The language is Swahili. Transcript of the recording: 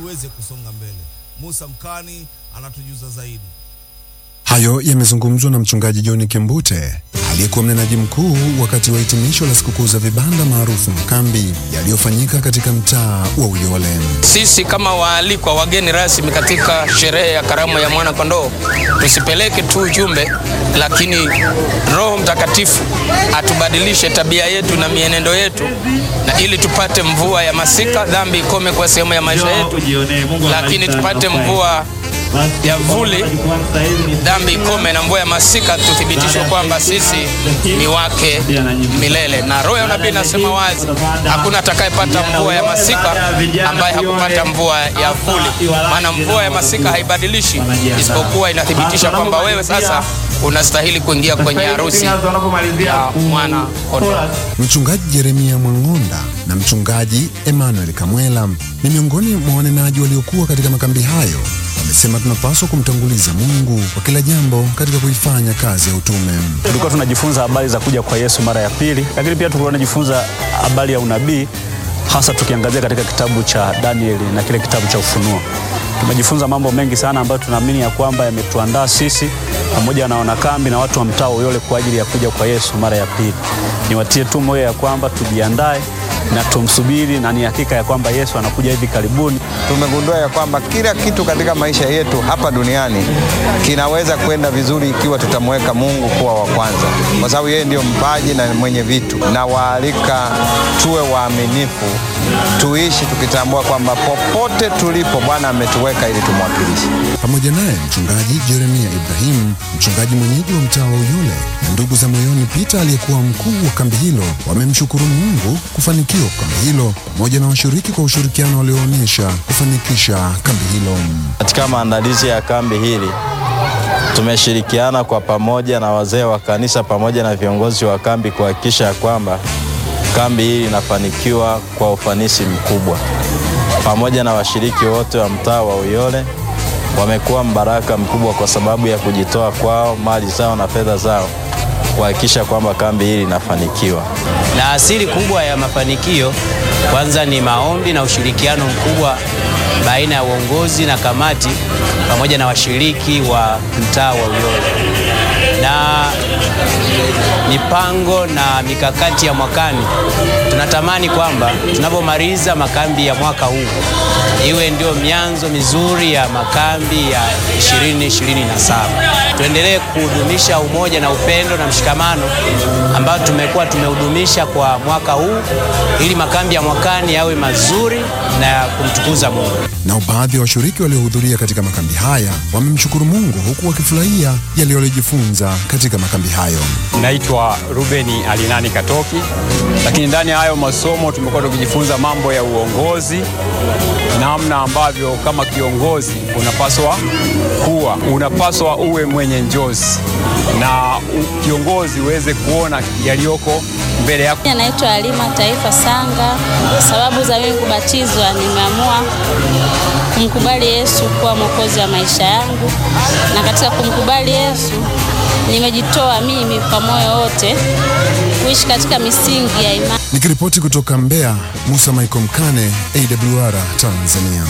tuweze kusonga mbele. Musa Mkani anatujuza zaidi. Hayo yamezungumzwa na mchungaji John Kembute aliyekuwa mnenaji mkuu wakati wa hitimisho la sikukuu za vibanda maarufu makambi yaliyofanyika katika mtaa wa Uyole. Sisi kama waalikwa wageni rasmi katika sherehe ya karamu ya mwana kondoo, tusipeleke tu ujumbe, lakini Roho Mtakatifu atubadilishe tabia yetu na mienendo yetu, na ili tupate mvua ya masika, dhambi ikome kwa sehemu ya maisha yetu, lakini tupate mvua ya vuli, dhambi ikome, na mvua ya masika, tuthibitishwe kwamba sisi ni wake milele. Na roho ya unabii inasema wazi, hakuna atakayepata mvua ya masika ambaye hakupata mvua ya vuli, maana mvua ya masika haibadilishi, isipokuwa inathibitisha kwamba wewe sasa unastahili kuingia kwenye harusi ya mwana kondoo. Mchungaji Jeremia Mwang'onda na mchungaji Emmanuel Kamwela ni miongoni mwa wanenaji waliokuwa katika makambi hayo. Wamesema tunapaswa kumtanguliza Mungu kwa kila jambo katika kuifanya kazi ya utume. Tulikuwa tunajifunza habari za kuja kwa Yesu mara ya pili, lakini pia tulikuwa tunajifunza habari ya unabii, hasa tukiangazia katika kitabu cha Danieli na kile kitabu cha Ufunuo. Tumejifunza mambo mengi sana ambayo tunaamini ya kwamba yametuandaa sisi pamoja na wanakambi na watu wa mtaa Uyole kwa ajili ya kuja kwa Yesu mara ya pili. Niwatie tu moyo ya kwamba tujiandae na tumsubiri, na ni hakika ya kwamba Yesu anakuja hivi karibuni. Tumegundua ya kwamba kila kitu katika maisha yetu hapa duniani kinaweza kwenda vizuri ikiwa tutamweka Mungu kuwa wa kwanza, kwa sababu yeye ndiyo mpaji na mwenye vitu. Na waalika tuwe waaminifu, tuishi tukitambua kwamba popote tulipo Bwana ametuweka ili tumwakilishe. Pamoja naye mchungaji Jeremia Ibrahim, mchungaji mwenyeji wa mtaa wa Uyole, na ndugu za moyoni Peter aliyekuwa mkuu wa kambi hilo, wamemshukuru Mungu kufanikiwa kwa kambi hilo pamoja na washiriki kwa ushirikiano walioonyesha kufanikisha kambi hilo. Katika maandalizi ya kambi hili tumeshirikiana kwa pamoja na wazee wa kanisa pamoja na viongozi wa kambi kuhakikisha ya kwamba kambi hili inafanikiwa kwa ufanisi mkubwa. Pamoja na washiriki wote wa mtaa wa Uyole wamekuwa mbaraka mkubwa kwa sababu ya kujitoa kwao, mali zao na fedha zao kuhakikisha kwamba kambi hili linafanikiwa. Na asili kubwa ya mafanikio kwanza ni maombi na ushirikiano mkubwa baina ya uongozi na kamati pamoja na washiriki wa mtaa wa Uyole. Na mipango na mikakati ya mwakani, tunatamani kwamba tunapomaliza makambi ya mwaka huu iwe ndio mianzo mizuri ya makambi ya 2027. Tuendelee kuhudumisha umoja na upendo na mshikamano ambao tumekuwa tumehudumisha kwa mwaka huu ili makambi ya mwakani yawe mazuri na ya kumtukuza Mungu. Nao baadhi ya washiriki waliohudhuria katika makambi haya wamemshukuru Mungu huku wakifurahia yale waliojifunza katika makambi hayo. Naitwa Rubeni Alinani Katoki, lakini ndani ya hayo masomo tumekuwa tukijifunza mambo ya uongozi, namna ambavyo kama kiongozi unapaswa kuwa, unapaswa uwe mwenye njozi na u- kiongozi uweze kuona yaliyoko mbele yako. Naitwa Alima Taifa Sanga. Sababu za mimi kubatizwa, nimeamua kumkubali Yesu kuwa mwokozi wa maisha yangu, na katika kumkubali Yesu nimejitoa mimi kwa moyo wote kuishi katika misingi ya imani. Nikiripoti kutoka Mbeya, Musa Michael Mkane, AWR Tanzania.